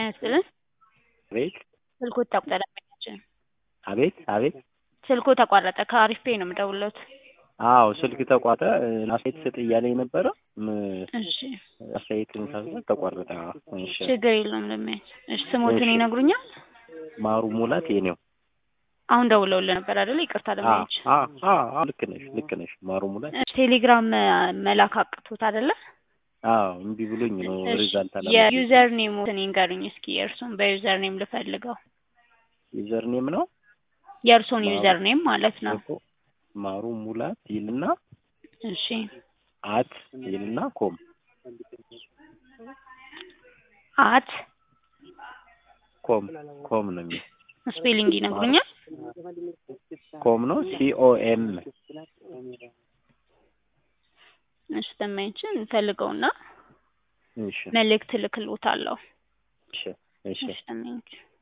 ይስጥልን። አቤት ስልኩ ተቋረጠ። ደንበኛችን አቤት አቤት ስልኩ ተቋረጠ። ከአሪፍ ፔይ ነው የምደውልዎት። አዎ ስልክ ተቋረጠ። አስተያየት ስጥ እያለኝ ነበረ። ም- እሺ አስተያየት ሳስብ ተቋረጠ። እሺ ችግር የለውም። ደንበኛችን እሺ ስሞትን እሺ። ይነግሩኛል? ማሩ ሙላት የኔው አሁን ደውለውልን ነበር አይደለ? ይቅርታ አ ደንበኛችን። አ አ አ ልክ ነሽ ልክ ነሽ። ማሩ ሙላት እሺ፣ ቴሌግራም መላክ አቅቶት አይደለ? አዎ እምቢ ብሎኝ ነው እሺ፣ ሪዛልት አላ የዩዘር ኔሙን ይንገሩኝ እስኪ። የእርሱን በዩዘር ኔም ልፈልገው። ዩዘር ኔም ነው የእርሱን ማሩ- ዩዘር ኔም ማለት ነው። እኮ ማሩ ሙላት ይልና እሺ አት ይልና ኮም አት ኮም ኮም ነው የሚል ስፔሊንግ ይነግሩኛል? ኮም ነው ሲኦኤም እሺ ደንበኛችን ፈልገውና እሺ መልእክት ልክልዎታለሁ። እሺ እሺ እሺ ደንበኛችን